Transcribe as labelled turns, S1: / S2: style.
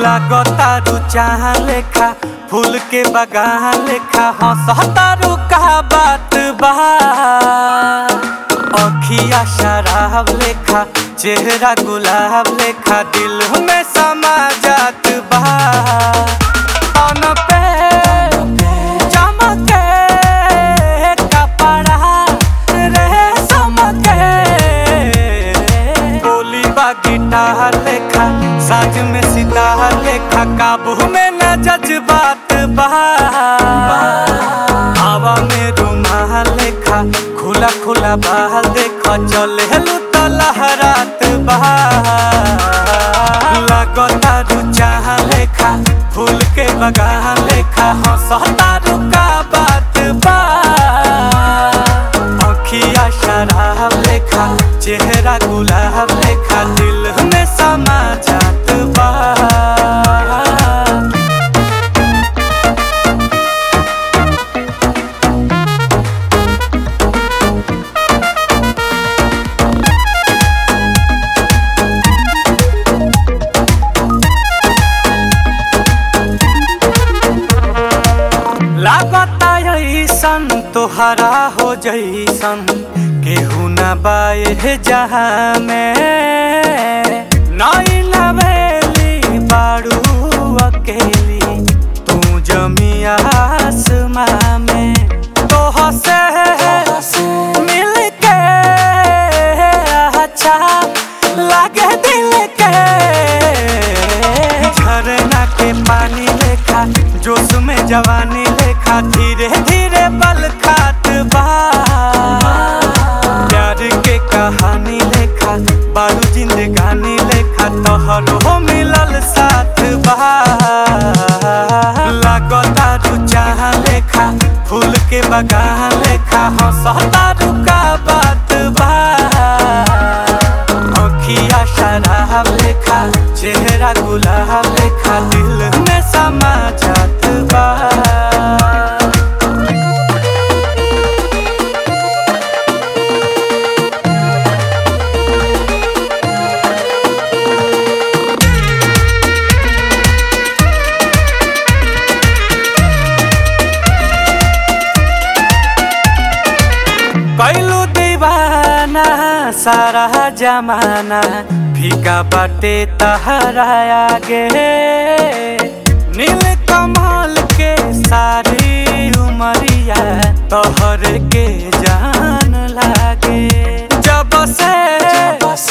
S1: लागतारू चाह लेखा फूल के बगान लेखा हंसतारू का बात बा अखिया शराब लेखा चेहरा गुलाब लेखा दिल में समा जात बा तन पे चमके कपड़ा रेशम के बोली बा गिटार लेखा साज में सितार लेखा काबू में न जज्बात बा हवा में रुमाल लेखा खुला खुला बाल देखा चले तो लहरात बा लगता रुचाह लेखा फूल के बगान लेखा हंसता रुका बात बा अखिया शराब लेखा चेहरा गुलाब लेखा दिल में समा जात बा लागता ऐसन तोहरा हो जैसन केहू न बाए जहाँ में नई लवेली बाड़ू अकेली तू जमी आसमां में तोह से मिल के अच्छा लागे दिल के झरना के पानी लेखा जोश में जवानी लेखा धीरे धीरे बल खात बा प्यार के कहानी लेखा बारू जिंदगानी लेखा तोहरो मिलल साथ बा लागता रुचाह लेखा फूल के बगान लेखा हंसता रुका बात बा अखिया शराब लेखा चेहरा गुलाब लेखा दिल में समा जात बा कैलू दीवाना सारा जमाना फीका बाटे तहरा आगे नील कमल के सारी उमरिया तोहर के जान लागे जब से